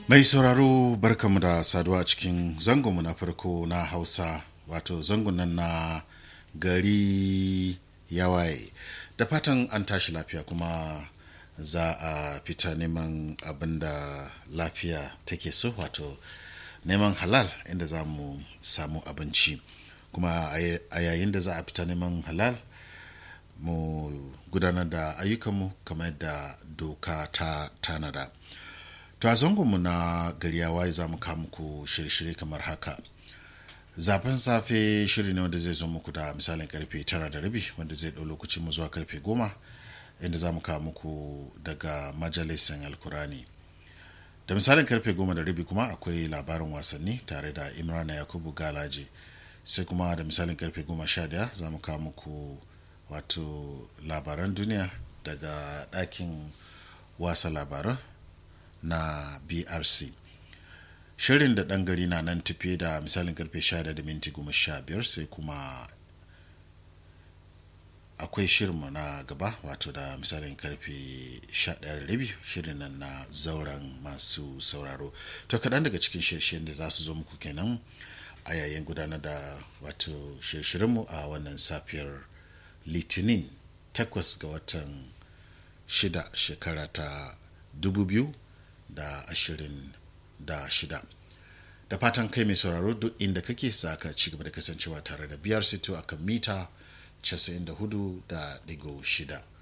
Mai sauraro barkamu da saduwa cikin zangonmu na farko na Hausa wato zangon nan na gari yawaye da fatan an tashi lafiya kuma za a fita neman abin da lafiya take so wato neman halal inda za mu samu abinci kuma a yayin da za a fita neman halal mu gudanar da ayyukanmu kamar yadda doka ta tanada. To a zangonmu na gari ya waye za mu kawo muku shirye-shirye kamar haka. Zafin safe shiri ne wanda zai zo muku da misalin karfe tara da rabi wanda zai ɗau lokacin mu zuwa karfe goma inda za mu kawo muku daga majalisin alkurani. Da misalin karfe goma da rabi kuma akwai labarin wasanni tare da Imrana Yakubu Galaje. Sai kuma da misalin karfe goma sha daya za mu kawo muku wato labaran duniya daga ɗakin wasa labaran na brc shirin da ɗan gari na nan tafiye da misalin karfe 11 da minti 15 sai kuma akwai shirinmu na gaba wato da misalin karfe 11 shirin nan na zauren masu sauraro to kaɗan daga cikin shirshen da za su zo muku kenan a yayin gudanar da wato shirshirinmu a wannan safiyar litinin 8 ga watan 6 shekara ta 2000 da ashirin da shida da fatan kai mai sauraro duk inda kake saka ci gaba da kasancewa tare da biyar sito a kan mita 94 da digo shida